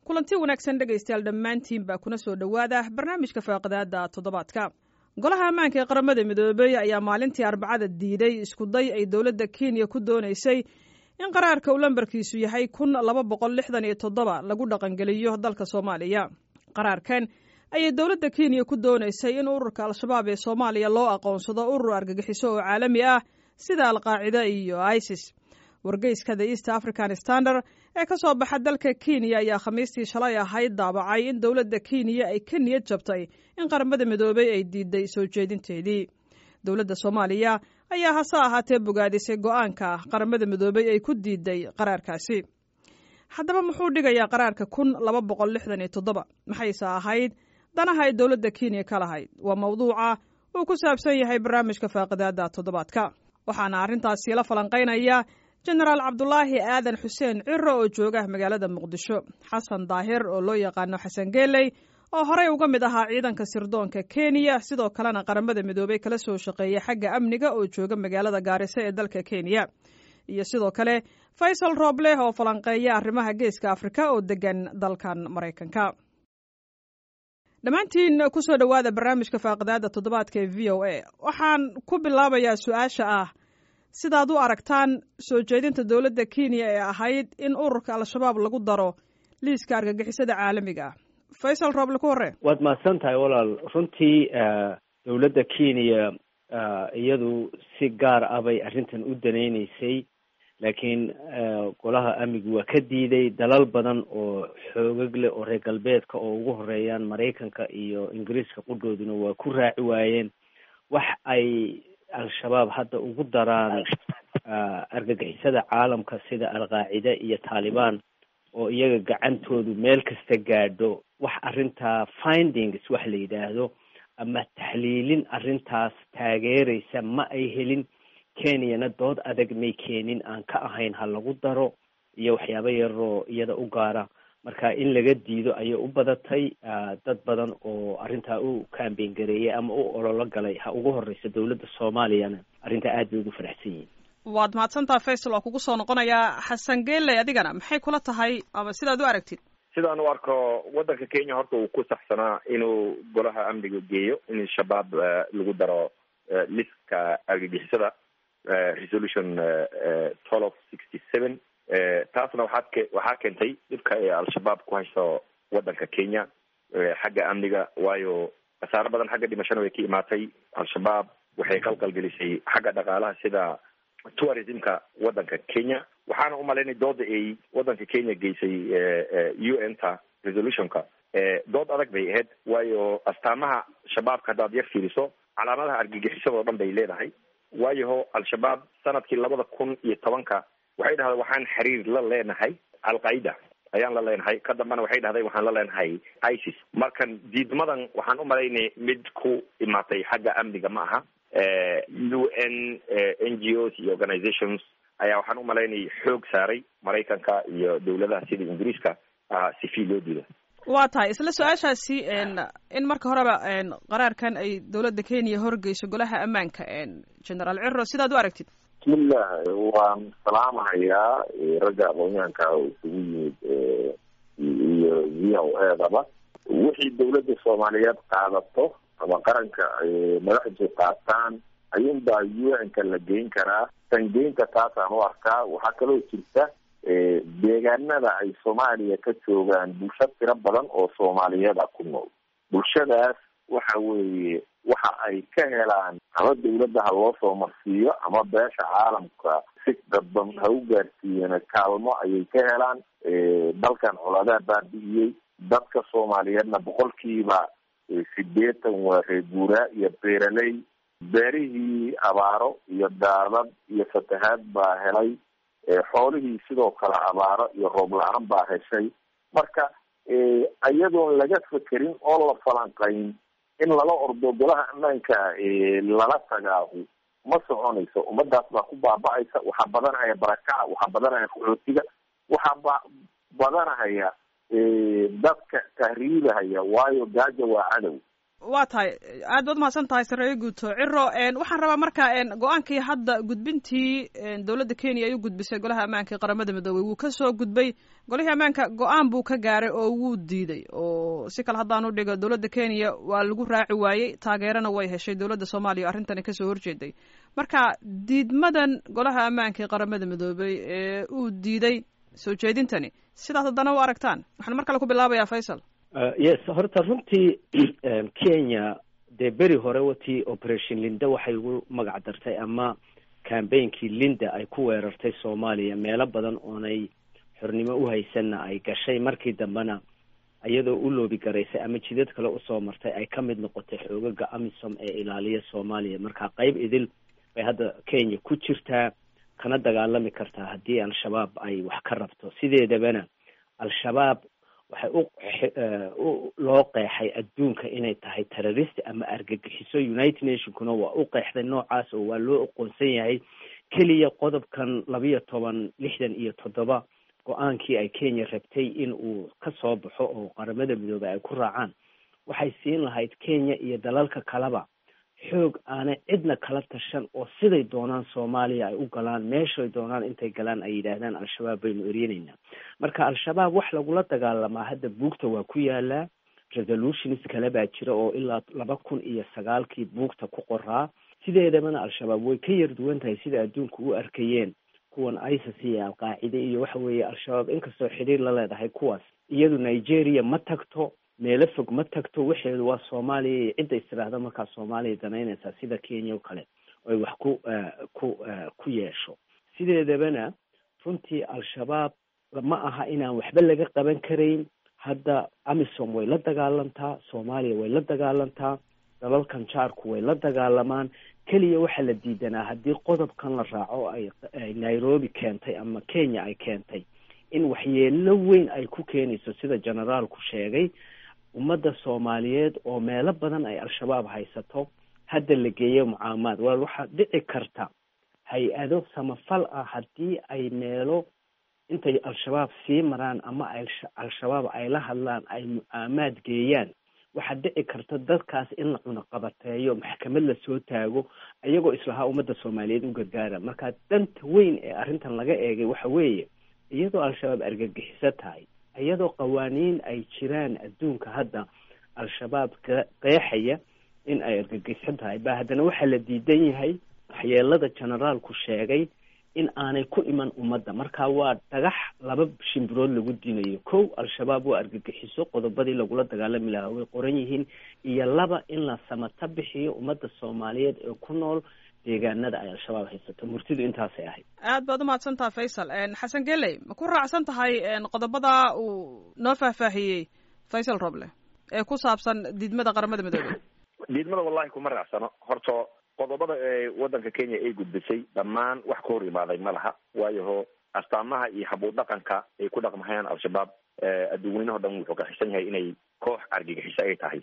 kulanti wanaagsan dhegaystayaal dhammaantiin baa kuna soo dhowaada barnaamijka faaqidaada toddobaadka golaha ammaanka ee qaramada midoobey ayaa maalintii arbacada diiday iskuday ay dowladda kenya ku doonaysay in qaraarka uu lambarkiisu yahay kun laba boqol lixdan iyo toddoba lagu dhaqangeliyo dalka soomaaliya qaraarkan ayay dowladda kenya ku doonaysay in ururka al-shabaab ee soomaaliya loo aqoonsado urur argagixiso oo caalami ah sida alqaacida iyo isis wargeyska the east african standard ee ka soo baxa dalka kenya ayaa khamiistii shalay ahayd daabacay in dowladda kenya ay ka niyad jabtay in qaramada midoobey ay diiday soo jeedinteedii dowladda soomaaliya ayaa hase ahaatee bogaadisay go-aanka qaramada midoobey ay ku diiday qaraarkaasi haddaba muxuu dhigayaa qaraarka kun laba boqol lixdan iyo toddoba maxayse ahayd danaha ay dowladda kenya ka lahayd waa mawduuca uu ku saabsan yahay barnaamijka faaqidaada toddobaadka waxaana arrintaasi la falanqaynaya jenaraal cabdulaahi aadan xuseen ciro oo jooga magaalada muqdisho xasan daahir oo loo yaqaano xasan geeley oo horey uga mid ahaa ciidanka sirdoonka kenya sidoo kalena qaramada midoobey kala soo shaqeeya xagga amniga oo jooga magaalada gaariso ee dalka kenya iyo sidoo kale faysal roobleh oo falanqeeya arrimaha geeska afrika oo degan dalkan maraykanka dhammaantiin kusoo dhowaada barnaamijka faaqidaada toddobaadka ee v o a waxaan ku bilaabayaa su-aasha ah sidaad u aragtaan soo jeedinta dowladda kenya ee ahayd in ururka al-shabaab lagu daro liiska argagixisada caalamiga ah faysal rooble ku horre waad mahadsan tahay walaal runtii dowladda kenya iyadu si gaar ah bay arrintan u danaynaysay laakiin golaha amnigu waa ka diiday dalal badan oo xoogag leh oo reer galbeedka oo ugu horeeyaan maraykanka iyo ingiriiska qudhooduna waa ku raaci waayeen wax ay al-shabaab hadda ugu daraan argagixisada caalamka sida al-qaacida iyo taalibaan oo iyaga gacantoodu meel kasta gaadho wax arrintaa findings wax la yidhaahdo ama taxliilin arrintaas taageeraysa ma ay helin kenyana dood adag may keenin aan ka ahayn ha lagu daro iyo waxyaabo yaroo iyada u gaara marka in laga diido ayay u badatay dad badan oo arrintaa u kambeyn gareeyay ama u ololo galay ha ugu horeysa dowladda soomaaliyana arrintaa aad bay ugu faraxsan yihin waad mahadsantaha faysal waa kugu soo noqonayaa xasan geeley adigana maxay kula tahay ama sidaad u aragtid sidaan u arko waddanka kenya horta uu ku saxsanaa inuu golaha amniga geeyo in shabaab lagu daro liska argagixisada resolution twelve sixty seven taasna waxaad ke waxaa keentay dhibka ee al-shabaab ku hayso waddanka kenya xagga amniga waayo khasaaro badan xagga dhimashana way ka imaatay al-shabaab waxay qalqalgelisay xagga dhaqaalaha sida tourismka waddanka kenya waxaana umalaynay dooda ay waddanka kenya geysay u n ta resolutionka dood adag bay ahayd waayo astaamaha shabaabka haddaad yar fiiriso calaamadaha argagixisada oo dhan bay leedahay waayaho al-shabaab sanadkii labada kun iyo tobanka waxay dhahday waxaan xiriir la leenahay al-qaida ayaan la leenahay ka dambena waxay dhahday waxaan la leenahay isis markan diidmadan waxaan u malaynay mid ku imaatay xagga amniga ma aha u n n g os iyo organizations ayaa waxaan u malaynay xoog saaray maraykanka iyo dowladaha sida ingiriiska si fii loo diido waa tahay isla su-aashaasi in marka horeba qaraarkan ay dowladda kenya horgeyso golaha ammaanka generaal ciro sidaad u aragtid bismillah waan salaamahayaa ragga aqoonyahanka isugu yimid iyo v o edaba wixii dowladda soomaaliyeed qaadato ama qaranka madaxdu qaataan ayuunbaa u n-ka la geyn karaa sangeynta taasaan u arkaa waxaa kaloo jirta deegaanada ay soomaaliya ka joogaan bulsho tiro badan oo soomaaliyeeda ku nool bulshadaas waxa weeye waxa ay ka helaan ama dawladda ha loo soo marsiiyo ama beesha caalamka si dadban ha u gaarsiiyeen kaalmo ayay ka helaan dalkan coladaa baabi'iyey dadka soomaaliyeedna boqolkiiba sideetan waa reeguuraa iyo beeraley beerihii abaaro iyo daadad iyo fatahaad baa helay xoolihii sidoo kale abaaro iyo roob la-aan baa heshay marka iyadoon laga fekerin oo la falanqayn in lala ordo golaha ammaanka lala tagaahu ma soconayso ummadaas baa ku baaba-aysa waxaa badanahaya barakaca waxaa badanahaya qaxootiga waxaa ba badanahaya dadka tahriibahaya waayo gaaja waa cadow waa tahay aad baad umahadsan tahay sareeyo guuto ciro waxaan rabaa marka go-aankii hadda gudbintii dowladda kenya ay u gudbisay golaha ammaanka ee qaramada midoobey wuu kasoo gudbay golihii ammaanka go-aan buu ka gaaray oo wuu diiday oo si kale haddaan u dhigo dowladda kenya waa lagu raaci waayey taageerana way heshay dowladda soomaaliya o arrintani kasoo horjeeday marka diidmadan golaha ammaanka ee qaramada midoobey ee uu diiday soo jeedintani sidaas haddana u aragtaan waxaan mar kale ku bilaabayaa faysal yes horta runtii kenya dee beri hore watii operation linda waxay ugu magac dartay ama cambainkii linda ay ku weerartay soomaaliya meelo badan oonay xornimo uhaysanna ay gashay markii dambena iyadoo u loobi garaysay ama jidad kale usoo martay ay ka mid noqotay xoogaga amisom ee ilaaliya soomaaliya marka qayb idil bay hadda kenya ku jirtaa kana dagaalami kartaa haddii al-shabaab ay wax ka rabto sideedabana al-shabaab waxay u loo qeexay adduunka inay tahay terrorist ama argagixiso united nationkuna waa u qeexday noocaas oo waa loo aqoonsan yahay keliya qodobkan labiyo toban lixdan iyo toddoba go-aankii ay kenya rabtay in uu ka soo baxo oo qaramada midoobey ay ku raacaan waxay siin lahayd kenya iyo dalalka kaleba xoog aanay cidna kala tashan oo siday doonaan soomaaliya ay u galaan meeshay doonaan intay galaan ay yidhaahdaan al-shabaab baynu eryenaynaa marka al-shabaab wax lagula dagaalamaa hadda buugta waa ku yaalaa resolutions kale baa jira oo ilaa laba kun iyo sagaalkii buugta ku qoraa sideedabana al-shabaab way ka yar duwan tahay sida adduunka u arkayeen kuwan isis iyo alqaacide iyo waxa weeye al-shabaab inkastoo xidhiir la leedahay kuwaas iyadu nigeria ma tagto meelo fog ma tagto waxeedu waa soomaaliya iyo cidda istiraahda markaa soomaaliya danaynaysaa sida kenya o kale oy wax ku ku ku yeesho sideedabana runtii al-shabaab ma aha inaan waxba laga qaban karayn hadda amisom way la dagaalantaa soomaaliya way la dagaalantaa dalalkan jaarku way la dagaalamaan keliya waxaa la diidanaa haddii qodobkan la raaco ay nairobi keentay ama kenya ay keentay in waxyeelo weyn ay ku keenayso sida generaalku sheegay ummadda soomaaliyeed oo meelo badan ay al-shabaab haysato hadda la geeyo mucaamaad walaal waxaa dhici karta hay-ado samafal ah haddii ay meelo intay al-shabaab sii maraan ama ay al-shabaab ay la hadlaan ay mucaamaad geeyaan waxaa dhici karta dadkaas in la cunaqabateeyo maxkamad lasoo taago iyagoo islahaa ummadda soomaaliyeed u gargaara marka danta weyn ee arrintan laga eegay waxa weeye iyadoo al-shabaab argagixiso tahay iyadoo qawaaniin ay jiraan adduunka hadda al-shabaab qeexaya in ay argagixiso tahay ba haddana waxaa la diidan yahay waxyeelada generaalku sheegay in aanay ku iman ummadda marka waa dhagax laba shimbirood lagu dinayo kow al-shabaab waa argagixiso qodobadii lagula dagaalami lahaa way qoran yihiin iyo laba in la samata bixiyo ummadda soomaaliyeed ee ku nool deegaanada ay al-shabaab haysato murtidu intaasay ahayd aad baad umahadsantaha faysal xasan geley ma ku raacsan tahay qodobada uu noo faahfaahiyey faysal roble ee ku saabsan diidmada qaramada midoobey diidmada wallahi kuma raacsano horta qodobada ee waddanka kenya ay gudbisay dhammaan wax ka hor imaaday ma laha waayaho astaamaha iyo habuud dhaqanka ay ku dhaqmahayaan al-shabaab adduunweynaho dhan wuxuu ka xisan yahay inay koox argagixiso ay tahay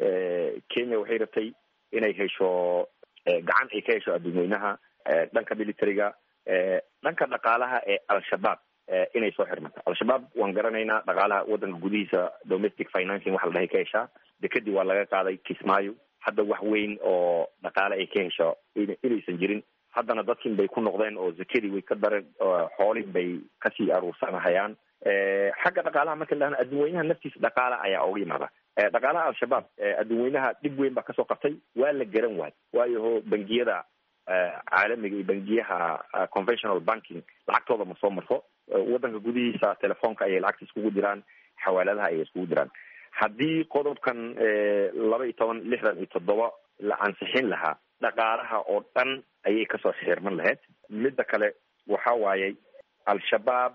kenya waxay rabtay inay hesho gacan ay ka hesho adduunweynaha dhanka militariga dhanka dhaqaalaha ee al-shabaab inay soo xirmato al-shabaab waan garanaynaa dhaqaalaha waddanka gudihiisa domestic financing waxa la dhahay ka heshaa dekadii waa laga qaaday kismaayo hadda wax weyn oo dhaqaale ay ka hesho inaysan jirin haddana dadkin bay ku noqdeen oo zakadii way ka dareen xoolihin bay kasii aruursanahayaan xagga dhaqaalaha marka la adduunweynaha naftiisa dhaqaala ayaa uga yimaada dhaqaalaha al-shabaab adduunweynaha dhib weyn baa kasoo qabtay waa la garan waay waayaho bangiyada caalamiga iyo bangiyaha conventional banking lacagtooda ma soo marto waddanka gudihiisa telefoonka ayay lacagta iskugu diraan xawaaladaha ayay iskugu diraan haddii qodobkan laba iyo toban lixdan iyo toddoba la ansixin lahaa dhaqaalaha oo dhan ayay kasoo xirman lahayd midda kale waxa waaye al-shabaab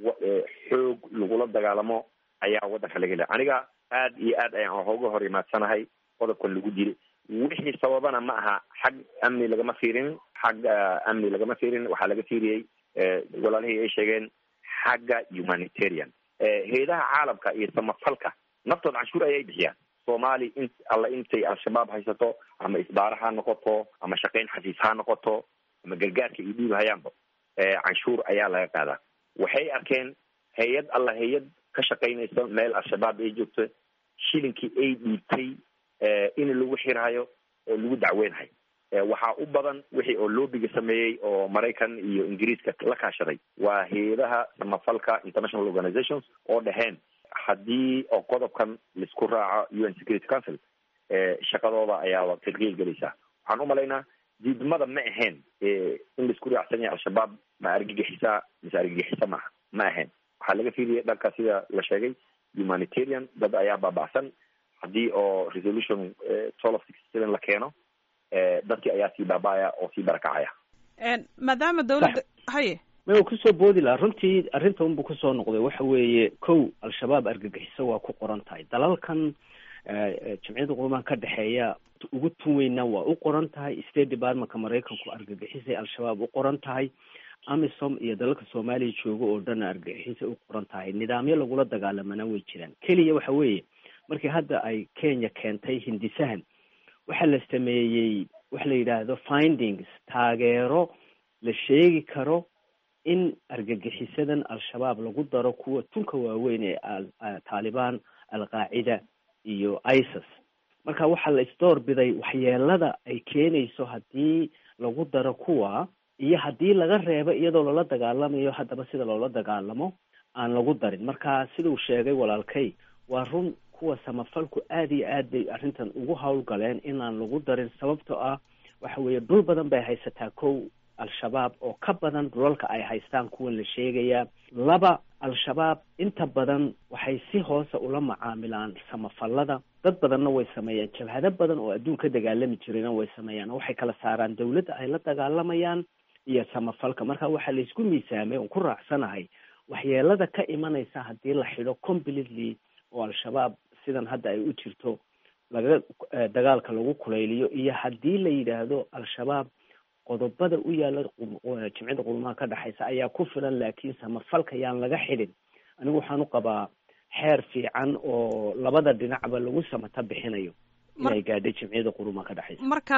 xoog lagula dagaalamo ayaa waddanka laga helaya aniga aad iyo aad ayaan hooga hor imaadsanahay qodobkan lagu diri wixii sababana ma aha xag amni lagama fiirin xag amni lagama fiirin waxaa laga fiiriyey walaalihii ay sheegeen xagga humanitarian hay-adaha caalamka iyo samafalka naftooda canshuur ayay bixiyaan soomaali in alla intay al-shabaab haysato ama isbaara ha noqoto ama shaqayn xafiis ha noqoto ama gargaarka iyo dhiib hayaanba canshuur ayaa laga qaadaa waxay arkeen hay-ad alla hay-ad ka shaqaynaysa meel al-shabaab ay joogto shilinkii ay dhiibtay in lagu xirhayo oo lagu dacweynhayo waxaa u badan wixii oo loobiga sameeyey oo maraykan iyo ingiriiska la kaashaday waa hay-adaha samafalka international organizations oo dheheen haddii oo qodobkan laisku raaco u n security council shaqadooda ayaaba tilqiil gelaysaa waxaan umalaynaa diidmada ma ahayn in laisku raacsan yahay al-shabaab ma argagixisa mise argagixisa maaha ma ahayn waxaa laga fiiriyay dhanka sida la sheegay humanitarian dad ayaa baaba'san haddii oo resolution twelve sixty seven la keeno dadkii ayaa sii baaba'aya oo sii barakacaya maadaama dawladda haye ma kusoo boodi laha runtii arrinta unbu kusoo noqday waxa weeye kow al-shabaab argagixiso waa ku qoran tahay dalalkan jamciyadda qurumaha ka dhexeeya ugu tun weynaa waa u qoran tahay state departmentka maraykanku argagixisay al-shabaab u qoran tahay amisom iyo dalalka soomaaliya jooga oo dhan argagixisay u qoran tahay nidaamyo lagula dagaalamana way jiraan keliya waxa weeye markii hadda ay kenya keentay hindisahan waxaa la sameeyey waxa la yidhaahdo findings taageero la sheegi karo in argagixisadan al-shabaab lagu daro kuwa tunka waaweyn ee taalibaan al-qaacida iyo isis marka waxaa la isdoor biday waxyeelada ay keenayso haddii lagu daro kuwa iyo haddii laga reebo iyadoo loola dagaalamayo haddaba sida loola dagaalamo aan lagu darin marka siduu sheegay walaalkay waa run kuwa samafalku aad iyo aad bay arrintan ugu howlgaleen inaan lagu darin sababtoo ah waxa weeye dhul badan bay haysataa kow al-shabaab oo ka badan dhulalka ay haystaan kuwan la sheegayaa laba al-shabaab inta badan waxay si hoose ula macaamilaan samafalada dad badanna way sameeyaan jabhado badan oo adduun ka dagaalami jirayna way sameeyaan oo waxay kala saaraan dawladda ay la dagaalamayaan iyo samafalka marka waxaa laysku miisaamay oon ku raacsanahay waxyeelada ka imanaysa haddii la xidho completely oo al-shabaab sidan hadda ay u jirto laga dagaalka lagu kulayliyo iyo haddii la yidhaahdo al-shabaab qodobada u yaala jimcida qulumaha ka dhexaysa ayaa ku filan laakiin samafalka yaan laga xidhin anigu waxaan u qabaa xeer fiican oo labada dhinacba lagu samata bixinayo inay gaadhay jimciyada qurumaha ka dhexaysa marka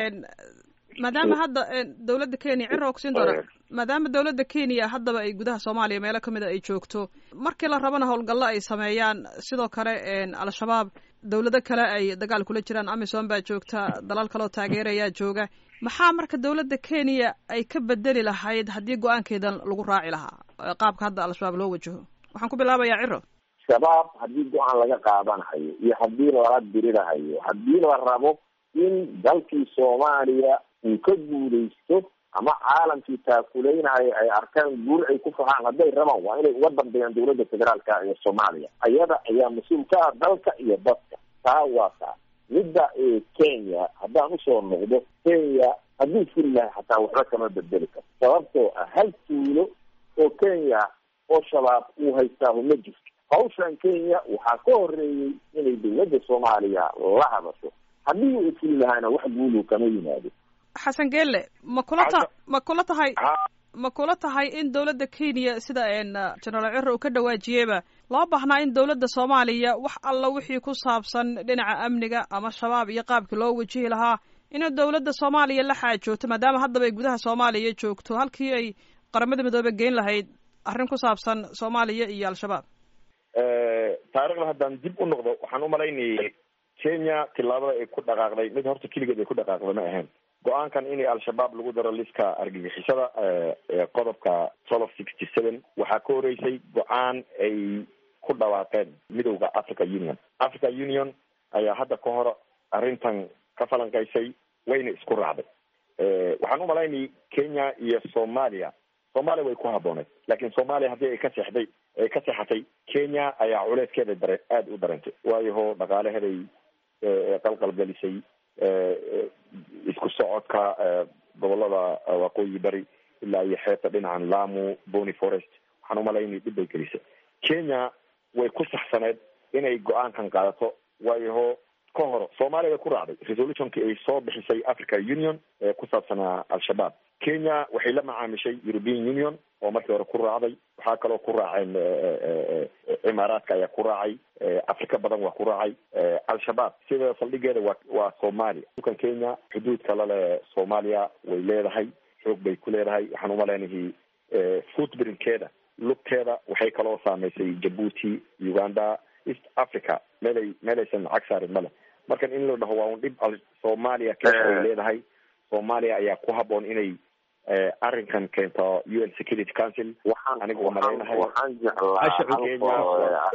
maadaama hadda dawladda kenya cira ogsiin doona maadaama dawladda kenya haddaba ay gudaha soomaaliya meelo kamid a ay joogto markii la rabana howlgallo ay sameeyaan sidoo kale al-shabaab dawlado kale ay dagaal kula jiraan amisom baa joogta dalal kaleoo taageerayaa jooga maxaa marka dawladda kenya ay ka bedeli lahayd haddii go-aankeedan lagu raaci lahaa qaabka hadda al-shabaab loo wajaho waxaan ku bilaabayaa ciro shabaab haddii go-aan laga qaadanahayo iyo haddii lala dirirahayo haddii la rabo in dalkii soomaaliya uu ka guulaysto ama caalamkii taakuleynayo ay arkaan guur ay ku fahaan hadday rabaan waa inay uga dambeeyaan dawladda federaalka ee soomaaliya ayada ayaa mas-uul ka ah dalka iyo dadka taa waa taa midda kenya haddaan usoo noqdo kenya hadduu furi lahay xataa waxba kama bedeli karo sababtoo ah hal tuulo oo kenya oo shabaab uu haystaahu ma jirto hawshan kenya waxaa ka horeeyey inay dawladda soomaaliya la hadasho haddii uu fuli lahaana wax guulu kama yimaado xasan geelle ma kula ta ma kula tahay ma kula tahay in dawladda kenya sida genaraal ciro uu ka dhawaajiyeyba loo baahnaa in dawladda soomaaliya wax alla wixii ku saabsan dhinaca amniga ama shabaab iyo qaabkii loo wajihi lahaa inuu dawladda soomaaliya la xaajoogto maadaama haddaba ay gudaha soomaaliya joogto halkii ay qaramada midoobe geyn lahayd arrin ku saabsan soomaaliya iyo al-shabaab taarikhda haddaan dib u noqdo waxaan umalaynayay kenya tillaabada ay ku dhaqaaqday mid horta keligeed ay ku dhaqaaqday ma ahayn go-aankan in al-shabaab lagu daro liska argagixisada qodobka twelve sixty seven waxaa ka horeysay go-aan ay ku dhawaaqeen midowda africa union africa union ayaa hadda ka hor arrintan ka falanqaysay wayna isku raacday waxaan umalaynayay kenya iyo soomaaliya soomaaliya way ku habbooneed laakiin soomaaliya haddii ay ka seexday ay ka seexatay kenya ayaa culeyskeeda dare aada u darantay waayaho dhaqaalaheeday qalqalgelisay isku socodka gobolada waqooyi bari ilaa iyo xeebta dhinacan lamu bony forest waxaan umalaynay dhib bay gelisay kenya way ku saxsaneed inay go-aankan qaadato waayaho ka hor soomaaliya way ku raacday resolutionkii ay soo bixisay africa union ee ku saabsanaa al-shabaab kenya waxay la macaamishay european union oo markii hore ku raacday waxaa kaloo ku raaceen cimaaraadka ayaa ku raacay afrika badan waa ku raacay al-shabaab sida saldhigeeda waa waa soomaaliya dhulkan kenya xuduudka lale soomaaliya way leedahay xoog bay ku leedahay waxaan umaleynahay footbrinkeeda lugteeda waxay kaloo saameysay jabuuti uganda east africa meelay meelaysan cag saarin male markan in la dhaho waa un dhib soomaaliya kenya ay leedahay soomaaliya ayaa ku haboon inay arrinkan keento u n security council waxaan aniga u malaynahay waxaan jeclaa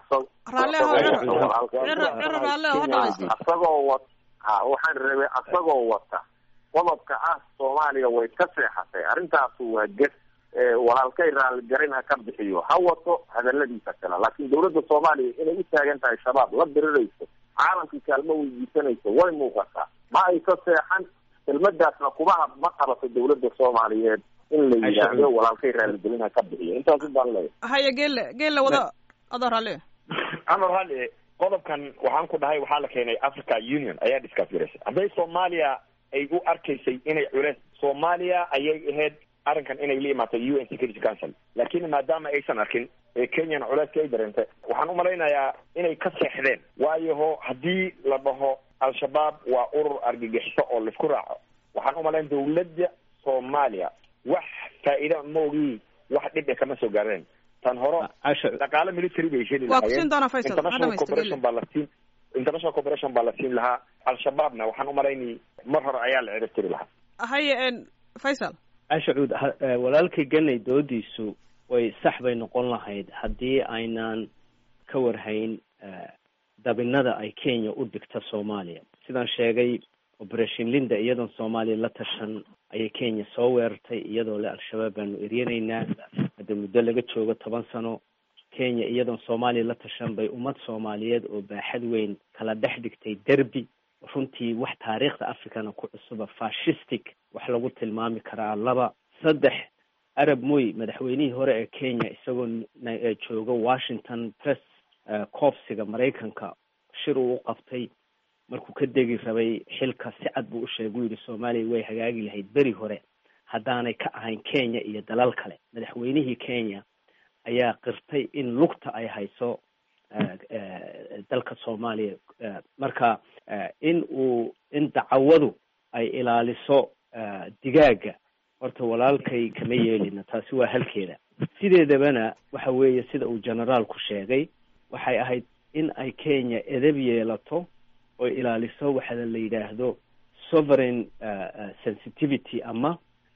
asagoo wa waxaan rabay asagoo wata qodobka ah soomaaliya way ka seexatay arrintaasu waa ges walaalkay raaligarin ha ka bixiyo ha wato hadaladiisa kale laakiin dawladda soomaaliya inay u taagan tahay shabaab la dirirayso caalamkii kaalmo weydiisanayso way muuqataa ma ay ka seexan kelmadaasna kuma ma qabato dawladda soomaaliyeed in la yidhaahdo walaalkay raaligelin ha ka bixiyo intaasu baan leeyahay haya geelle geelle wada adoo raalli amar hali qodobkan waxaan ku dhahay waxaa la keenay africa union ayaa discuss garaysay hadday soomaaliya ay u arkaysay inay culeys soomaaliya ayay ahayd arrinkan inay la imaato u n security council laakiin maadaama aysan arkin ee kenyana culeyska ay dareentay waxaan u malaynayaa inay ka seexdeen waayo ho haddii la dhaho al-shabaab waa urur argagixiso oo laisku raaco waxaan u malayn dawladda soomaaliya wax faa'iida maogii wax dhib e kama soo gaareen tan hore dhaqaale military bay heli waa kusiin doonaa faysal international cooperation baa la siin international cooperation baa la siin lahaa al-shabaabna waxaan u malaynay mar hore ayaa la cirib tiri lahaa haye faysal ashacuud walaalkay ganay doodiisu way sax bay noqon lahayd haddii aynaan ka warhayn dabinada ay kenya u dhigta soomaaliya sidaan sheegay operation linda iyadoon soomaaliya la tashan ayay kenya soo weerartay iyadoo le al-shabaab baanu eryanaynaa hadda muddo laga joogo toban sano kenya iyadoon soomaaliya la tashan bay ummad soomaaliyeed oo baaxad weyn kala dhex dhigtay derby runtii wax taariikhda africana ku cusuba fashistic wax lagu tilmaami karaa laba saddex arab moy madaxweynihii hore ee kenya isagoo jooga washington press coofsiga maraykanka shir uu u qabtay markuu ka degi rabay xilka si cad buu u sheegay u yidhi soomaaliya way hagaagi lahayd beri hore haddaanay ka ahayn kenya iyo dalal kale madaxweynihii kenya ayaa qirtay in lugta ay hayso dalka soomaaliya marka in uu in dacawadu ay ilaaliso digaaga horta walaalkay kama yeelina taasi waa halkeeda sideedabana waxa weeye sida uu generaalku sheegay waxay ahayd in ay kenya edab yeelato oo ilaaliso waxa la yidhaahdo sovereign sensitivity ama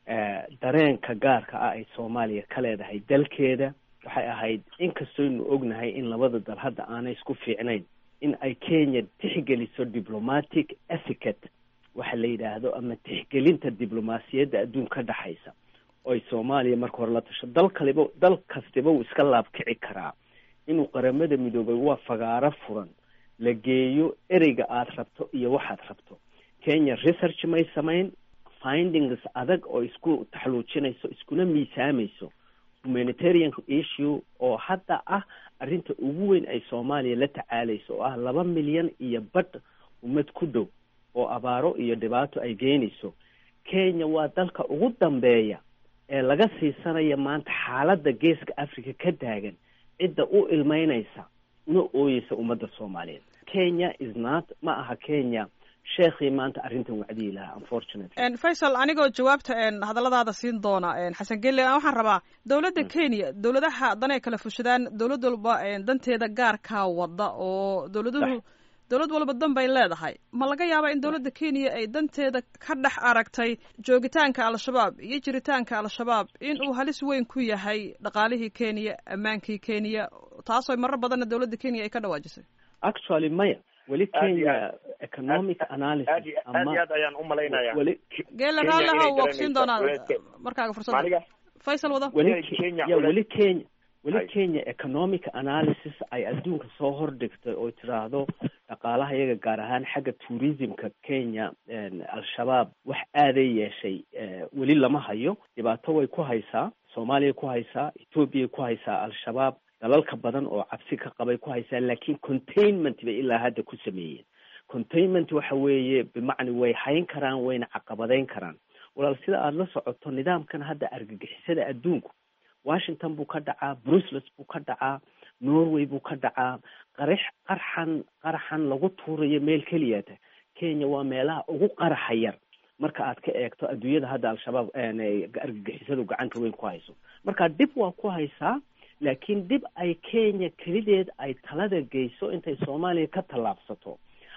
dareenka gaarka ah ay soomaaliya ka leedahay dalkeeda waxay ahayd inkastooynu ognahay in labada dal hadda aanay isku fiicnayn in ay kenya tixgeliso diplomatic ethicate waxa la yidhaahdo ama tixgelinta diblomaasiyadda adduun ka dhexaysa oy soomaaliya marka hore la tasho dal kaliba dal kastiba wuu iska laabkici karaa inuu qaramada midoobay waa fagaaro furan la geeyo ereyga aada rabto iyo waxaad rabto kenya research may samayn findings adag oo isku taxluujinayso iskuna miisaamayso humanitarian issue oo hadda ah arrinta ugu weyn ay soomaaliya la tacaalayso oo ah laba milyan iyo badh ummad ku dhow oo abaaro iyo dhibaato ay geynayso kenya waa dalka ugu dambeeya ee laga siisanaya maanta xaaladda geeska africa ka taagan cidda u ilmeynaysa una ooyeysa ummadda soomaaliyeed kenya is not ma aha kenya sheekhii maanta arrintan wacdiyi lahaa unfortunately faysal anigoo jawaabta hadalladaada siin doona xasan gelle waxaan rabaa dowladda kenya dowladaha danay kala fushadaan dowlad walba danteeda gaarkaa wada oo dowladuhu dowlad walba dan bay leedahay ma laga yaabaa in dowladda kenya ay danteeda ka dhex aragtay joogitaanka al-shabaab iyo jiritaanka al-shabaab in uu halis weyn ku yahay dhaqaalihii kenya ammaankii kenya taasoo marar badanna dowladda kenya ay ka dhawaajisay actually maya weli kenya economic analysis aad iyo aad ayaan u malaynaya weli geela raalleha waa kusiin doonaa markaaga fursadda maniga faysal wada weli Kenya ya culays- weli kenya weli Ay. kenya economic analysis ay adduunka soo hordhigtay oo tiraahdo dhaqaalaha iyaga gaar ahaan xagga tourismka kenya al-shabaab wax aaday yeeshay eh, weli lama hayo dhibaato way ku haysaa soomaaliya ku haysaa ethoobiya ku haysaa al-shabaab dalalka badan oo cabsi ka qabay ku haysaa laakiin containment bay ilaa hadda ku sameeyeen containment waxa weeye bimacni way hayn karaan wayna caqabadeyn karaan walaal sida aada la socoto nidaamkan hadda argagixisada adduunku washington buu ka dhacaa brussels buu ka dhacaa norway buu ka dhacaa qarix qarxan qaraxan lagu tuurayo meel keliyata kenya waa meelaha ugu qaraxa yar marka aad ka eegto adduunyada hadda al-shabaab een, argagixisadu gacanta weyn ku hayso marka dib waa ku haysaa laakiin dib ay kenya kelideed ay talada geyso intay soomaaliya ka tallaabsato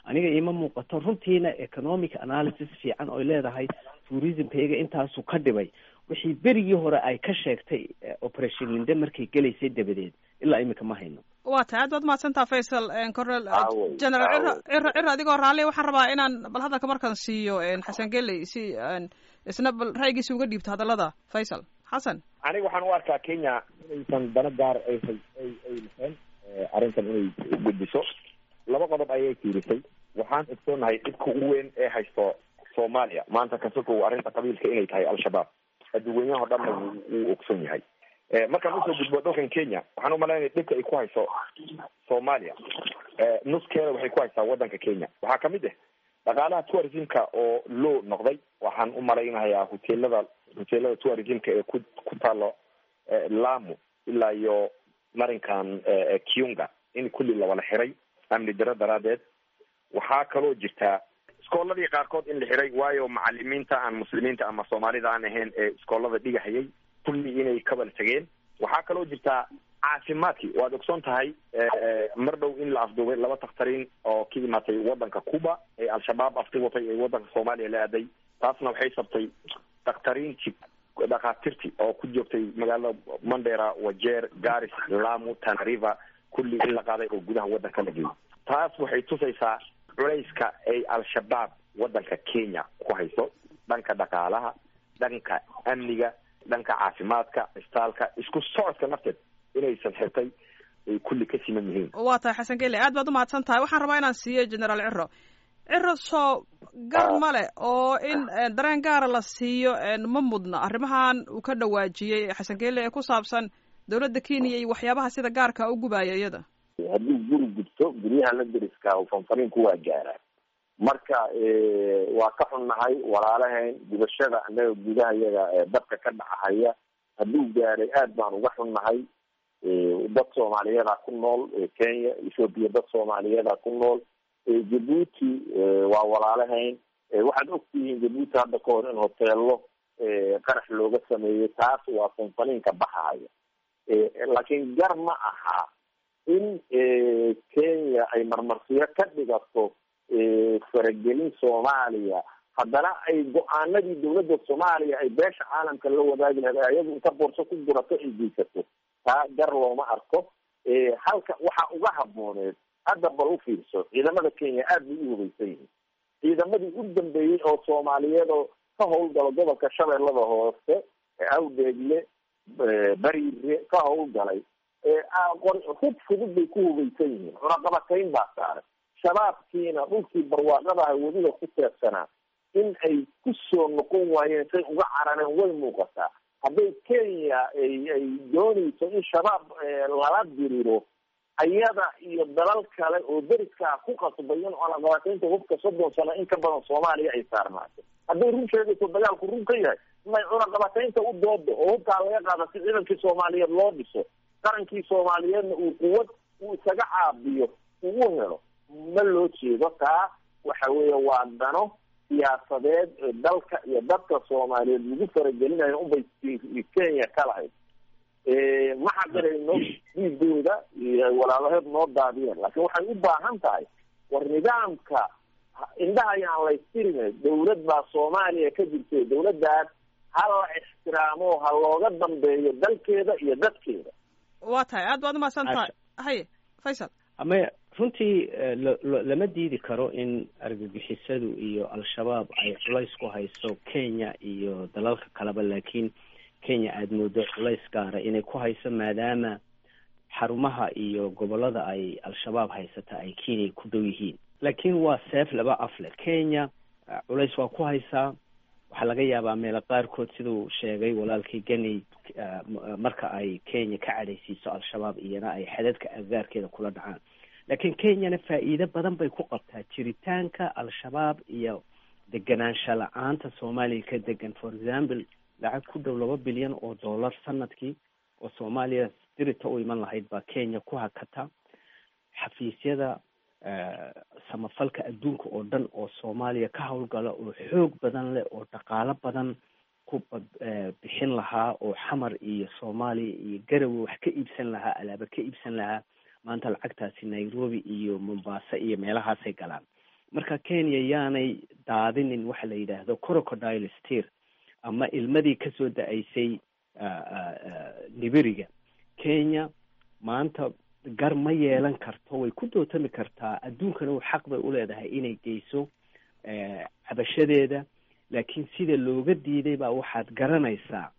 aniga ima muuqato runtiina economic analysis fiican oy leedahay tourismkayga intaasu ka dhibay wixii berigii hore ay ka sheegtay operation linde markay gelaysay dabadeed ilaa imika ma hayno waa tahay aad baad mahadsantaa faysal cornel general ciro ciro ciro adigoo raalli waxaan rabaa inaan bal hadalka markaan siiyo xasan geley si isna bal ra'yigiisa uga dhiibto hadallada faysal xasan aniga waxaan u arkaa kenya inaysan dana gaar ay ay ay lahayn arrintan inay gudbiso laba qodob ayay fiirisay waxaan ogsoonahay dhibka ugu weyn ee haysto soomaaliya maanta kasokow arrinta qabiilka inay tahay al-shabaab adduweynaha o dhanna wuu ogsoon yahay markaan usoo gudbo dalkan kenya waxaan umalaynaya dhibka ay ku hayso soomaaliya nuskeeda waxay ku haysaa waddanka kenya waxaa kamid ah dhaqaalaha tourismka oo low noqday waxaan u malaynayaa hoteelada hoteelada tourismka ee ku ku taalo lamu ilaa iyo marinkan kiunga in kulli lawala xiray amni daro daraadeed waxaa kaloo jirtaa iskooladii qaarkood in la xiray waayo macalimiinta aan muslimiinta ama soomaalida aan ahayn ee iskoolada dhigahayay kulli inay kabal tegeen waxaa kaloo jirtaa caafimaadkii waad ogsoon tahay mar dhow in la afduubay laba takhtariin oo ka imaatay waddanka cuba ee al-shabaab afti watay ee waddanka soomaaliya la aaday taasna waxay sabtay dakhtariintii dhakhaatiirtii oo ku joogtay magaalada mandera wajeer garis lamu tanariva kulli in la qaaday oo gudaha waddanka la geeyay taas waxay tusaysaa culayska ay al-shabaab waddanka kenya ku hayso dhanka dhaqaalaha dhanka amniga dhanka caafimaadka istaalka isku socodka nafteed inaysan xirtay ay kulli ka siman yihiin waa tahay xasan gele aad baad umahadsan tahay waxaan rabaa inaan siiyo generaal ciro ciro soo gar male oo in dareen gaara la siiyo ma mudna arrimahan uu ka dhawaajiyey xasan gele ee ku saabsan dowladda kenya iyo waxyaabaha sida gaarka u gubaya iyada hadduu guri gubto guryaha la deriska fanfaniinku waa gaaraan marka waa ka xunnahay walaalahayn gubashada annaga gudaha yaga dabka ka dhacahaya hadduu gaaray aad baan uga xunnahay dad soomaaliyeeda ku nool kenya ethoopia dad soomaaliyeeda ku nool jabuuti waa walaalahayn waxaad ogtihiin jabuuti hadda ka hor in hoteelo qarax looga sameeyey taas waa fanfaniinka baxahaya laakiin gar ma aha in kenya ay marmarsiyo ka dhigato faragelin soomaaliya haddana ay go-aanadii dawladda soomaaliya ay beesha caalamka la wadaagi lahayd ayagu inta boorso ku gurato ay geysato taa gar looma arko halka waxaa uga habooneed hadda bal u fiirso ciidamada kenya aad bay u hubaysan yihiin ciidamadii u dambeeyey oo soomaaliyeed oo ka howlgalo gobolka shabeellada hoose awdeegle bariire ka howlgalay hub fudud bay ku hubaysan yihiin cunaqabatayn baa saaray shabaabkiina dhulkii barwaaqadaha weliba ku teebsanaa in ay ku soo noqon waayeen say uga carareen way muuqataa hadday kenya ay ay doonayso in shabaab lala diriro ayada iyo dalal kale oo deriskaa ku qasbay in cunaqabataynta hubka soddon sano in ka badan soomaaliya ay saarnaato hadday run sheegayso dagaalku run ka yahay may cunaqabataynta u doodo oo hubkaa laga qaada si ciidankii soomaaliyeed loo dhiso qarankii soomaaliyeedna uu quwad uu isaga caabiyo uu u helo ma loo jeedo taa waxa weeye waa dano siyaasadeed ee dalka iyo dadka soomaaliyeed lagu faragelinayo unbay kenya ka lahayd ma xaqirayno dhiigooda iyo walaalaheed noo daadiyeen laakiin waxay u baahan tahay war nidaamka indhaha ayaan laystirine dawlad baa soomaaliya ka jirtay dawladdaas ha la ixtiraamo ha looga dambeeyo dalkeeda iyo dadkeeda waa tahay aad baad umahadsan tahay haye faysal ama runtii lama diidi karo in argagixisadu iyo al-shabaab ay culays ku hayso kenya iyo dalalka kaleba laakiin kenya aada moodo culays gaara inay ku hayso maadaama xarumaha iyo gobolada ay al-shabaab haysata ay kenya ku dhow yihiin laakiin waa seef laba afle kenya culays waa ku haysaa waxaa laga yaabaa meelo qaarkood siduu sheegay walaalkii ganey marka ay kenya ka cadhaysiiso al-shabaab iyana ay xadadka agaarkeeda kula dhacaan laakiin kenyana faa'iido badan bay ku qabtaa jiritaanka al-shabaab iyo deganaansha la-aanta soomaaliya ka degan for example lacag ku dhow laba bilyan oo dollar sanadkii oo soomaaliya dirita u iman lahayd baa kenya ku hakata xafiisyada samafalka adduunka oo dhan oo soomaaliya ka howlgala oo xoog badan leh oo dhaqaalo badan ku bixin lahaa oo xamar iyo soomaaliya iyo garowe wax ka iibsan lahaa alaaba ka iibsan lahaa maanta lacagtaasi nairobi iyo mombasa iyo meelahaasay galaan marka kenya yaanay daadinin waxa la yidhaahdo crocodile steer ama ilmadii kasoo da-aysay nibiriga kenya maanta gar ma yeelan karto way ku dootami kartaa adduunkana u xaq bay uleedahay inay geyso cabashadeeda laakiin sida looga diiday baa waxaad garanaysaa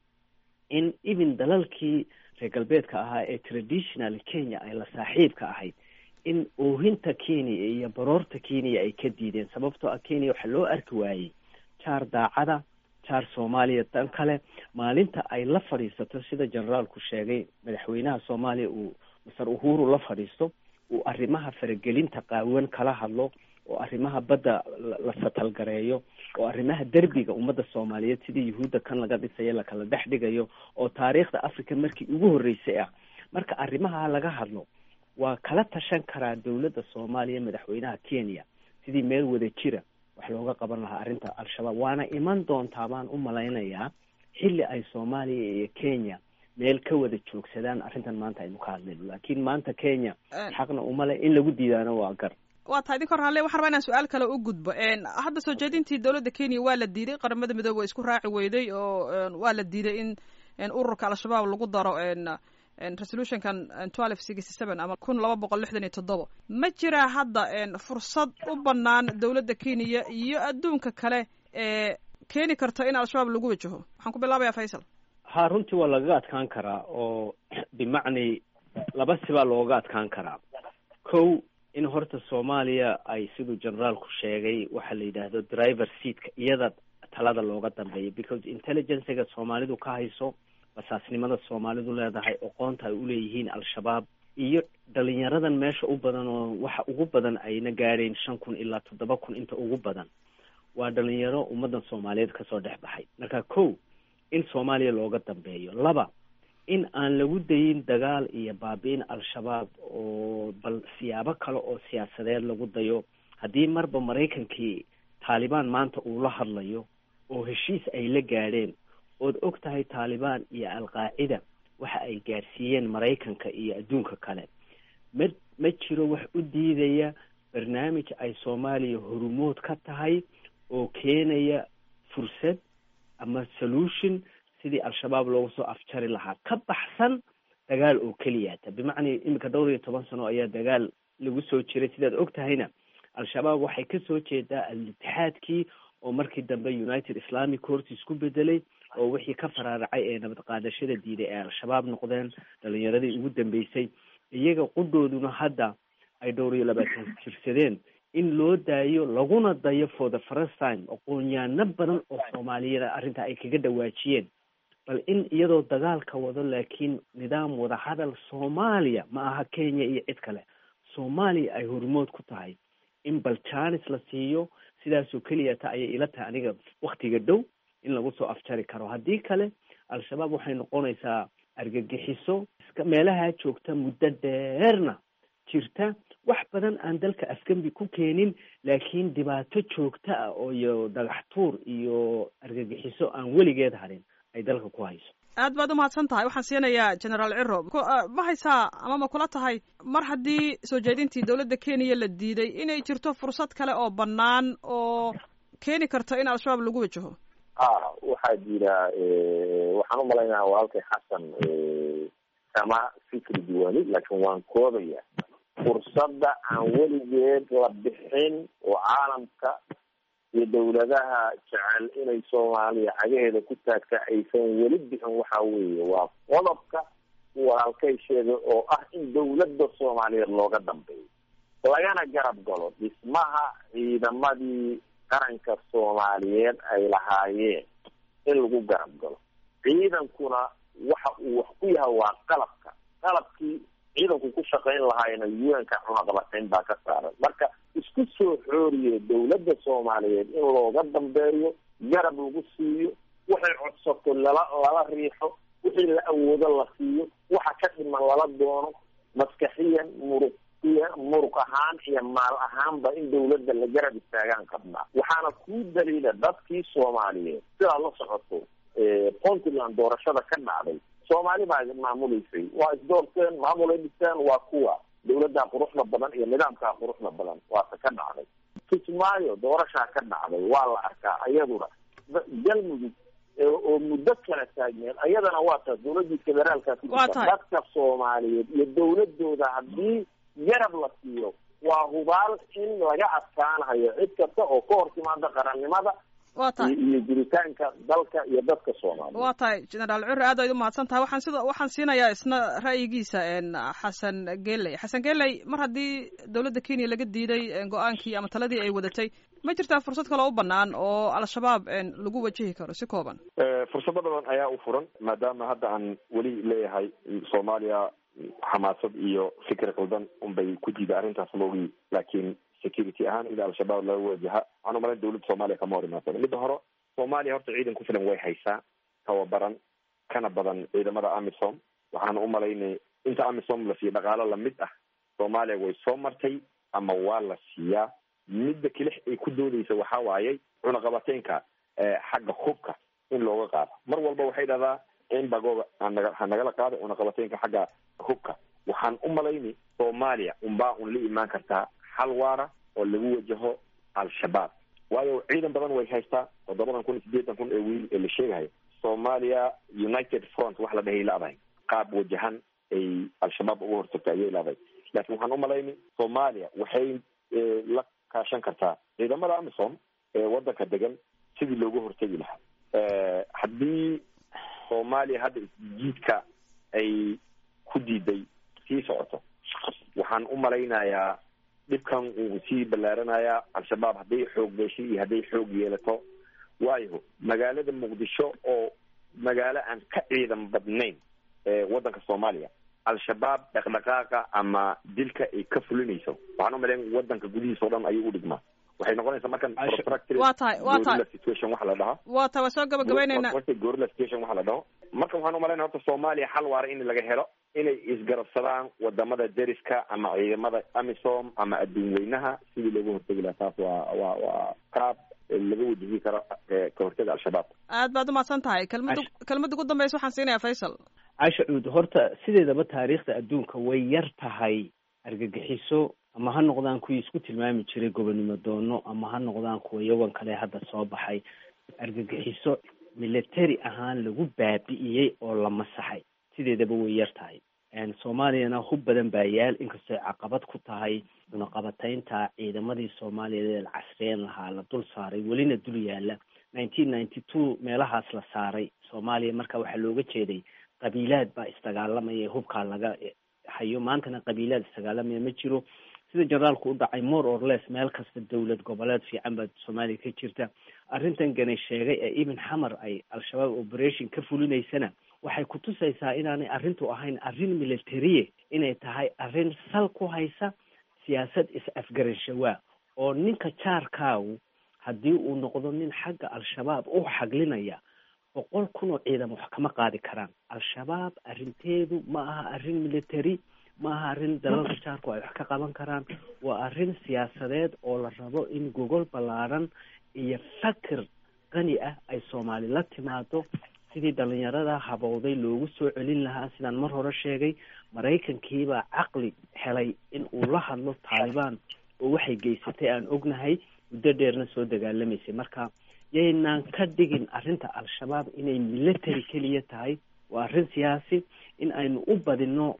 in even dalalkii reer galbeedka ahaa ee traditional kenya ay la saaxiibka ahayd in oohinta kenya iyo baroorta kenya ay ka diideen sababtoo ah kenya waxaa loo arki waayey jaar daacada jaar soomaaliya dan kale maalinta ay la fadhiisato sida generaalku sheegay madaxweynaha soomaaliya uu masar uhuru la fadhiisto uu arrimaha faragelinta qaawan kala hadlo oo arrimaha badda la satalgareeyo oo arrimaha derbiga ummadda soomaaliyeed sidii yuhuudda kan laga dhisayo lakala dhex dhigayo oo taariikhda africa markii ugu horreysay ah marka arrimaha laga hadlo waa kala tashan karaa dowladda soomaaliya madaxweynaha kenya sidii meel wada jira wax looga qaban lahaa arrinta al-shabaab waana iman doontaa baan u malaynayaa xilli ay soomaaliya iyo kenya meel ka wada joogsadaan arrintan maanta aynu ka hadlayno laakiin maanta kenya xaqna umale in lagu diidaano waa gar waa tahay idinka hor halle waxaan rabaa inaan su-aal kale u gudbo hadda soo jeedintii dowladda kenya waa la diiday qaramada midoobe waa isku raaci weyday oo waa la diiday in ururka al-shabaab lagu daro resolutionkan twelve sixty seven ama kun laba boqol lixdan iyo toddoba ma jiraa hadda fursad u banaan dowladda kenya iyo adduunka kale ee keeni karta in al-shabaab lagu wajaho waxaan ku bilaabayaa faysal ha runtii waa lagaga adkaan karaa oo bimacni laba sibaa looga adkaan karaa kow in horta soomaaliya ay siduu generaalku sheegay waxaa la yidhaahdo driver seatka iyada talada looga dambeeya because intelligencega soomaalidu ka hayso basaasnimada soomaalidu leedahay oqoonta ay uleeyihiin al-shabaab iyo dhalinyaradan meesha u badan oo waxa ugu badan ayna gaadhayn shan kun ilaa toddoba kun inta ugu badan waa dhalinyaro ummaddan soomaaliyeed kasoo dhex baxay marka kow in soomaaliya looga dambeeyo laba in aan lagu dayin dagaal iyo baabi-in al-shabaab oo bal siyaabo kale oo siyaasadeed lagu dayo haddii marba maraykankii taalibaan maanta uu la hadlayo oo heshiis ay la gaadheen ood og tahay taalibaan iyo al-qaacida waxa ay gaadhsiiyeen maraykanka iyo adduunka kale ma ma jiro wax u diidaya barnaamij ay soomaaliya horumood ka tahay oo keenaya fursad ama solution sidii al-shabaab loogu soo afjari lahaa ka baxsan dagaal oo keliyata bimacnaa iminka dhowr iyo toban sano ayaa dagaal lagu soo jiray sidaad og tahayna al-shabaab waxay kasoo jeedaa al-itixaadkii oo markii dambe united islamic courtis ku bedelay oo wixii ka faraaracay ee nabad qaadashada diiday ee al-shabaab noqdeen dhalinyaradii ugu dambeysay iyaga qudhooduna hadda ay dhowr iyo labaatan jirsadeen in loo daayo laguna dayo for the first time aqoonyaano badan oo soomaaliyada arrinta ay kaga dhawaajiyeen bal in iyadoo dagaalka wado laakiin nidaam wadahadal soomaaliya ma aha kenya iyo cid kale soomaaliya ay hormood ku tahay in bal janis la siiyo sidaasoo keliya ta ayay ila tahay aniga waktiga dhow in lagu soo afjari karo haddii kale al-shabaab waxay noqonaysaa argagixiso iska meelaha joogta muddo dheerna jirta wax badan aan dalka afgembi ku keenin laakiin dhibaato joogta ah oo iyo dhagax tuur iyo argagixiso aan weligeed harin ay dalka ku hayso aad baad umahadsan tahay waxaan siinayaa generaal ciro ma haysaa ama ma kula tahay mar haddii soo jeedintii dowladda kenya la diiday inay jirto fursad kale oo bannaan oo keeni karta in al-shabaab lagu wajaho a waxaa jira waxaan umalaynaya walaalkay xasan kama fikri diwaani laakiin waan koobaya fursadda aan weligeed la bixin oo caalamka iyo dawladaha jecel inay soomaaliya cagaheeda ku taagta aysan weli bixin waxa weeye waa qodobka walaalkay sheegay oo ah in dawladda soomaaliyeed looga dambeeyo lagana garab galo dhismaha ciidamadii qaranka soomaaliyeed ay lahaayeen in lagu garab galo ciidankuna waxa uu wax ku yahay waa qalabka qalabkii ciidanku ku shaqayn lahaayna un-ka cunaqabatayn baa ka saaran marka isku soo xooriye dawladda soomaaliyeed in looga dambeeyo garab lagu siiyo waxay codsato lala lala riixo wixii la awoodo la siiyo waxa ka dhiman lala doono maskaxiyan muruq muruq ahaan iyo maal ahaanba in dawladda la garab istaagaan qabnaa waxaana kuu daliila dadkii soomaaliyeed sidaa la socoto puntland doorashada ka dhacday soomaali baa maamuleysay waa isdoorteen maamulay dhisteen waa kuwa dawladdaa quruxda badan iyo nidaamkaa quruxda badan waase ka dhacday kismaayo doorashaa ka dhacday waa la arkaa iyaduna galmudug oo muddo kala taagneed ayadana waa taas dawladii federaalka ku jirta dadka soomaaliyeed iyo dawladooda haddii yarab la siiyo waa hubaal in laga adkaanayo cid kasta oo ka hor timaada qarannimada wa tahay iyo jiritaanka dalka iyo dadka soomaaliya waa tahay generaal cure aad ay umahadsan tahay waxaan sida waxaan siinayaa isna ra'yigiisa xasan geley xasan geley mar haddii dawladda kenya laga diiday go-aankii ama taladii ay wadatay ma jirtaa fursad kaloo u banaan oo al-shabaab lagu wajihi karo si kooban fursado badan ayaa u furan maadaama hadda aan weli leeyahay soomaaliya xamaasad iyo fikir qaldan unbay ku diida arrintaas loogi laakiin security ahaan ila al-shabaab laga wajaha waxaan umalayn dawladda soomaaliya kama hor imaasano midda hore soomaaliya horta ciidan ku filan way haysaa tababaran kana badan ciidamada amisom waxaan umalaynay inta amisom la siiyo dhaqaalo lamid ah soomaaliya way soo martay ama waa la siiyaa midda kelix ay ku doodeysa waxaa waayey cunaqabateynka xagga hubka in looga qaado mar walba waxay dhahdaa in bagooga anaga ha nagala qaado cunaqabateynka xagga hubka waxaan u malayni soomaaliya unbaa un la imaan kartaa xal waara oo lagu wajaho al-shabaab waayo ciidan badan way haystaa toddobadan kun iyo siddeetan kun ee wiil ee la sheegahayo soomaaliya united front wax la dhahay la-dahay qaab wajahan ay al-shabaab uga hortagta ayay la-dahay laakiin waxaan umalayni soomaaliya waxay la kaashan kartaa ciidamada amisom ee wadanka degan sidii looga hortegi lahaa haddii soomaaliya hadda isjiidka ay ku diiday sii socoto waxaan u malaynayaa dhibkan uu sii ballaaranayaa al-shabaab hadday xoog beeshay iyo hadday xoog yeelato waayo magaalada muqdisho oo magaalo aan ka ciidan badnayn ewaddanka soomaaliya al-shabaab dhaqdhaqaaqa ama dilka ay ka fulinayso waxaan u malayn wadanka gudihiisa o dhan ayuu u dhigmaa waxay noqonaysaa markan waa tahay waa tahay situation waxa la dhahaa waa tahay waa soo gabagabeyneyna gorilla situation waxa la dhaho marka waxaan umalayna horta soomaaliya xal waara in laga helo inay isgarabsadaan wadamada deriska ama ciidamada amisom ama adduun weynaha sidii looga hortegi lahaa taas waa waa waa qaab laga wajihi karo ka hortaga al-shabaab aad baad umahadsan tahay kelmada kelmada ugu dambeysa waxaan siinayaa faysal casha cuud horta sideedaba taariikhda adduunka way yar tahay argagixiso ama ha noqdaan kuwii isku tilmaami jiray gobonimo doono ama ha noqdaan kuwa yawan kale hadda soo baxay argagixiso military ahaan lagu baabi'iyey oo la masaxay sideedaba way yar tahay soomaaliyana hub badan baa yaal inkastoo caqabad ku tahay cunaqabataynta ciidamadii soomaaliyeed ee la casriyeen lahaa la dul saaray welina dul yaala nineteen ninety two meelahaas la saaray soomaaliya marka waxaa looga jeeday qabiilaad baa isdagaalamaya hubkaa laga hayo maantana qabiilaad isdagaalamaya ma jiro sida generaalku u dhacay more or less meel kasta dowlad goboleed fiican baa soomaaliya ka jirta arrintan ganay sheegay ee ibn xamar ay al-shabaab operation ka fulinaysana waxay kutusaysaa inaanay arrintu ahayn arrin militariye inay tahay arrin sal ku haysa siyaasad is-afgaranshawa oo ninka jaarkaagu haddii uu noqdo nin xagga al-shabaab u xaglinaya boqol kun oo ciidan wax kama qaadi karaan al-shabaab arrinteedu ma aha arrin military ma aha arrin dalalka jaarku ay wax ka qaban karaan waa arrin siyaasadeed oo la rabo in gogol ballaaran iyo fakir qani ah ay soomaali la timaado sidii dhalinyarada habowday loogu soo celin lahaa sidaan mar hore sheegay maraykankiibaa caqli helay in uu la hadlo taalibaan oo waxay geysatay aan ognahay muddo dheerna soo dagaalamaysay marka yaynaan ka dhigin arrinta al-shabaab inay military keliya tahay waa arrin siyaasi in aynu u badino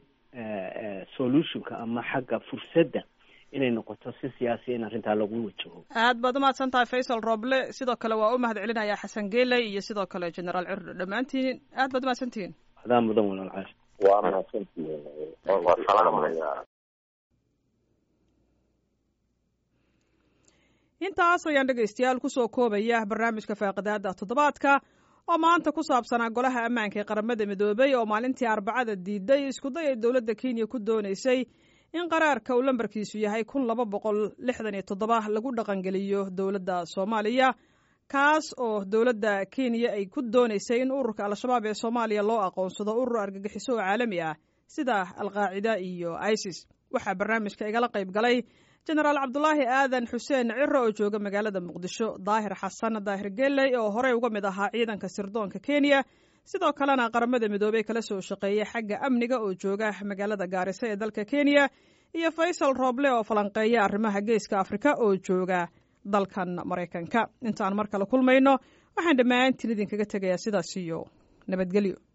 solutionka ama xagga fursadda inay noqoto si siyaasiya in arrintaa lagu wajaho aad baad umahadsan tahay faysal roble sidoo kale waa u mahad celinayaa xasan geley iyo sidoo kale generaal curdho dhammaantiin aad baad umahadsantihiin adaa mudan walaal caas waa mahadsantihiin waa salaamaya intaas ayaan dhegaystayaal kusoo koobaya barnaamijka faaqidaada toddobaadka oo maanta ku saabsanaa golaha ammaanka ee qaramada midoobay oo maalintii arbacada diiday iskuday ay dowladda kenya ku doonaysay in qaraarka uu lambarkiisu yahay kun laba boqol lixdan iyo toddoba lagu dhaqangeliyo dowladda soomaaliya kaas oo dowladda kenya ay ku doonaysay in ururka al-shabaab ee soomaaliya loo aqoonsado urur argagixiso oo caalami ah sida alqaacida iyo isis waxaa barnaamijka igala qayb galay jenaraal cabdulaahi aadan xuseen ciro oo jooga magaalada muqdisho daahir xasan daahir geley oo horey uga mid ahaa ciidanka sirdoonka kenya sidoo kalena qaramada midoobey kala soo shaqeeyay xagga amniga oo jooga magaalada gaarisa ee dalka kenya iyo faysal rooble oo falanqeeya arrimaha geeska afrika oo jooga dalkan maraykanka intaan mar kale kulmayno waxaan dhammaantiin idinkaga tegayaa sidaas iyo nabadgelyo